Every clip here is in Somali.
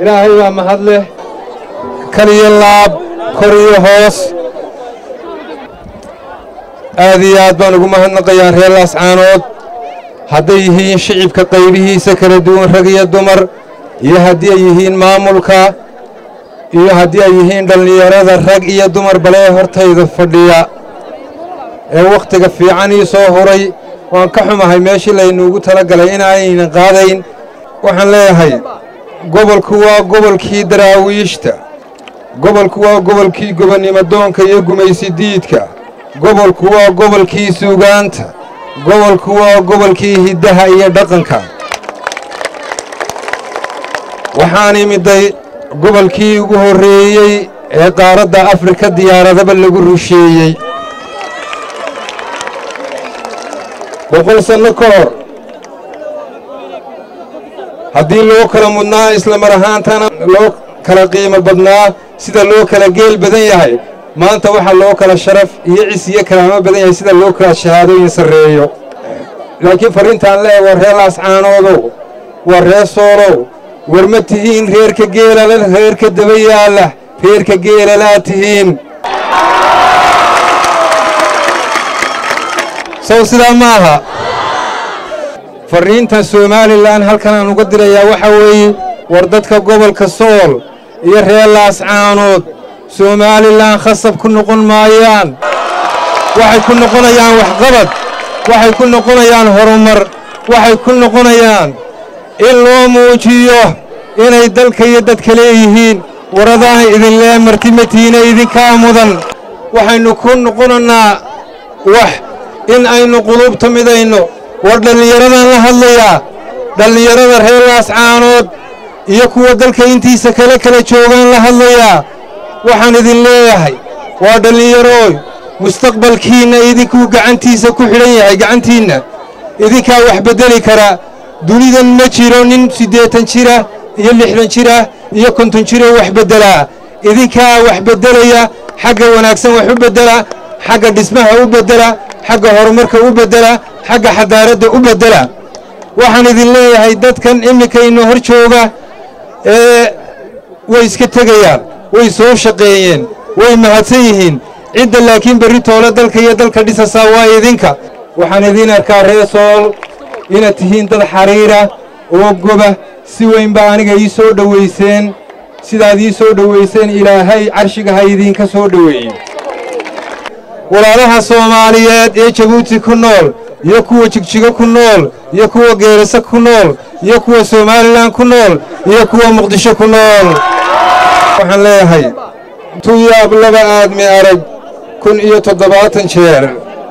ilaahay baa mahad leh kal iyo laab kor iyo hoos aad iyo aad baan ugu mahadnaqayaa reer laascaanood hadday yihiin shicibka qaybihiisa kala duwan rag iyo dumar iyo haddii ay yihiin maamulka iyo haddii ay yihiin dhallinyarada rag iyo dumar balee hortayda fadhiya ee wakhtiga fiican ii soo huray waan ka xumahay meeshii laynuugu tala galay inaanaynan qaadayn waxaan leeyahay gobolku waa gobolkii daraawiishta gobolku waa gobolkii gobonnimodoonka iyo gumaysidiidka gobolku waa gobolkii suugaanta gobolku waa gobolkii hiddaha iyo dhaqanka waxaan imiday gobolkii ugu horreeyey ee qaaradda afrika diyaaradaba lagu rusheeyey boqol sanno ka hor haddii loo kala mudnaa isla mar ahaantana loo kala qiimo badnaa sida loo kala geel badan yahay maanta waxaa loo kala sharaf iyo cis iyo kalaamo badan yahay sida loo kala shahaadooyin sarreeyo laakiin farriintaan leeya waa reer laascaanoodow waa reer soolow war ma tihiin reerka geelala reerka daba yaalla reerka geelalaa tihiin sow sidaa ma aha farriintan somalilan halkan aan uga dirayaa waxaa weeye war dadka gobolka sool iyo reer laascaanood somalilan khasab ku noqon maayaan waxay ku noqonayaan waxqabad waxay ku noqonayaan horumar waxay ku noqonayaan in loo muujiyo inay dalka iyo dadka leeyihiin waradaana idinlee martimatiina idinkaa mudan waxaynu ku noqonannaa wax in aynu quluubta midayno war dhallinyaradan la hadlayaa dhallinyarada reer laascaanood iyo kuwa dalka intiisa kale kala joogaan la hadlayaa waxaan idin leeyahay waa dhallinyarooy mustaqbalkiinna idinkuu gacantiisa ku xidhan yahay gacantiinna idinkaa wax beddeli karaa dunidan ma jiro nin siddeetan jira iyo lixdan jira iyo konton jiroo wax beddelaa idinkaa wax beddelaya xagga wanaagsan wax u beddela xagga dhismaha u beddela xagga horumarka u beddela xagga xadaaradda u beddela waxaan idin leeyahay dadkan iminkayna hor jooga ee way iska tegayaan way soo shaqeeyeen way mahadsan yihiin cidda laakiin berri toole dalka iyo dalka dhisasaa waa idinka waxaan idiin arkaa reer sool inaad tihiin dad xariira oo goba si weyn baa aniga ii soo dhowayseen sidaad ii soo dhowayseen ilaahay carshiga ha idiinka soo dhoweeye walaalaha soomaaliyeed ee jabuuti ku nool iyo kuwa jigjigo ku nool iyo kuwa geerase ku nool iyo kuwa somalilan ku nool iyo kuwa muqdisho ku nool waxaan leeyahay tuyaab laba aadmi arag kun iyo toddobaatan jeer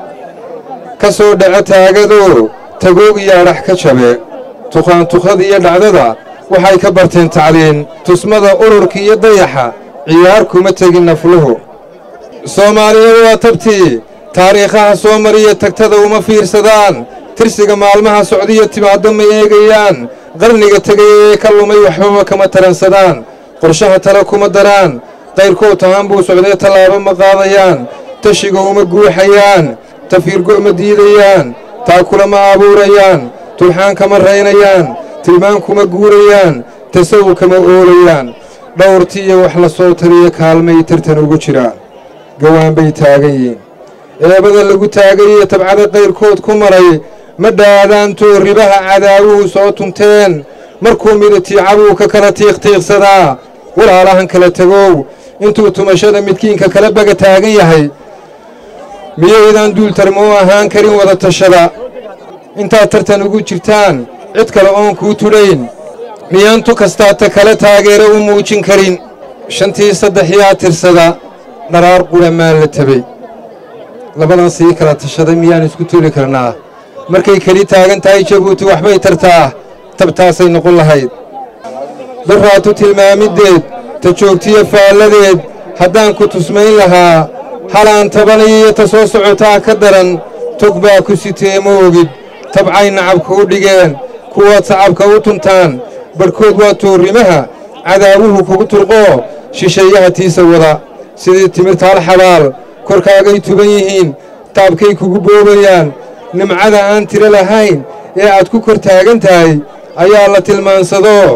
ka soo dhaco taagado tagoog iyo adhax ka jabe tuqaantukhada iyo dhacdada waxay ka barteen tacliin tusmada ururka iyo dayaxa ciyaar kuma tegin nafluhu soomaaliyeed waa tabtii taariikhaha soo mariya tagtada uma fiirsadaan tirsiga maalmaha socdiyo timaaddo ma eegayaan qarniga tegay ee ka lumay waxbaba kama taransadaan qorshaha tale kuma daraan qayrkood tahaan buu socday tallaabo ma qaadayaan tashiga uma guuxayaan tafiirgo ma diidayaan taakula ma abuurayaan tulxaan kama raynayaan tilmaan kuma guurayaan tasawu kama oolayaan dhowrti iyo wax la soo tariyo kaalmay tartan ugu jiraan gawaan bay taagan yihiin eebada lagu taagay iyo tabcada qayrkood ku maray ma dhaadaantoo ribaha cadaawuhu soo tunteen markuu midatiicabuu ka kala tiiqtiiqsadaa walaalahan kala tegow intuu tumashada midkiinka kala baga taagan yahay miyaydaan duultarmoo ahaan karin wada tashada intaad tartan ugu jirtaan cid kale oon kuu tudhayn miyaan tu kastaata kale taageero u muujin karin shantii saddexiyaa tirsada dharaar qura maan la tabay labadan sii kala tashaday miyaan isku tuli karnaa markay keli taagan tahay jabuuti waxbay tartaa tabtaasay noqon lahayd daraatu tilmaamiddeed ta joogtiyo faalladeed haddaan ku tusmayn lahaa halaan tabanayo iyo ta soo socotaa ka daran tog baa ku sitee ma ogid tabcay nacabka u dhigeen kuwaad sacabka u tuntaan barhkood waa toorrimaha cadaawuhu kugu turqoo shisheeyaha tiisa wada sidii timirtaal xabaal korkaagay tuban yihiin taabkay kugu boobayaan nimcada aan tiro lahayn ee aad ku kor taagan tahay ayaa la tilmaansadoo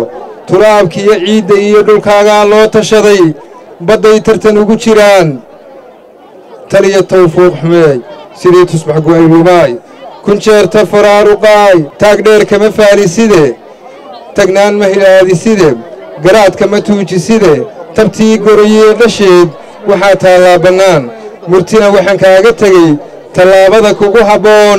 turaabkiiyo ciidda iyo dhulkaagaa loo tashaday badday tartan ugu jiraan taliya tawfuuq xumeey sidii tusbax gu'aylubaay kun jeerta faraaruqaay taag dheer kama faaliside tagnaan ma hilaadiside garaadka ma tuujiside tabtii goroyee dhasheed waxaa taallaa bannaan murtina waxaan kaaga tegey tallaabada kugu habboon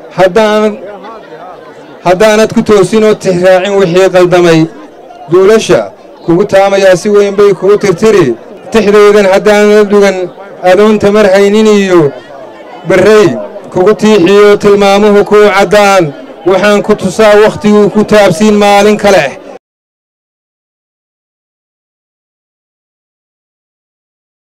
haddaanad ku toosinoo tixraacin wixii qaldamay duulasha kugu taamayaa si weyn bay kugu tirtiri tixdaydan haddaanad dhugan adoonta mar haynin iyo barray kugu tiixiyo tilmaamuhu kuu caddaan waxaan ku tusaa wakhtiguu ku taabsiin maalin kale